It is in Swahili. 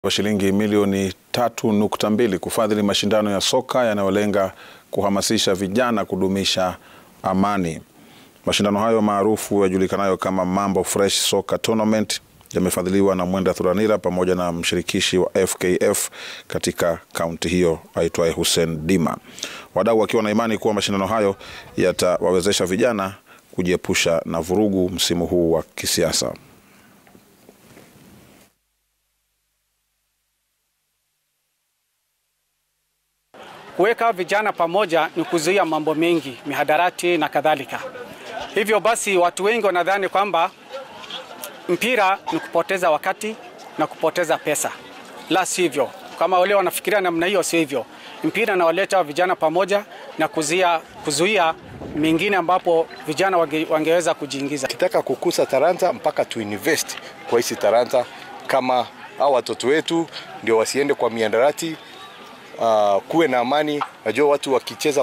wa shilingi milioni tatu nukta mbili kufadhili mashindano ya soka yanayolenga kuhamasisha vijana kudumisha amani. Mashindano hayo maarufu yajulikanayo kama Mambo Fresh Soccer Tournament yamefadhiliwa na Mwenda Thuranira pamoja na mshirikishi wa FKF katika kaunti hiyo aitwaye Hussein Dima, wadau wakiwa na imani kuwa mashindano hayo yatawawezesha vijana kujiepusha na vurugu msimu huu wa kisiasa. Kuweka vijana pamoja ni kuzuia mambo mengi, mihadarati na kadhalika. Hivyo basi, watu wengi wanadhani kwamba mpira ni kupoteza wakati na kupoteza pesa. La sivyo, kama wale wanafikiria namna hiyo, si hivyo. Mpira nawaleta vijana pamoja na kuzuia, kuzuia mengine ambapo vijana wange, wangeweza kujiingiza. Kitaka kukuza talanta mpaka tuinvest kwa hizi talanta, kama hao watoto wetu ndio wasiende kwa miandarati. Uh, kuwe na amani. Najua watu wakicheza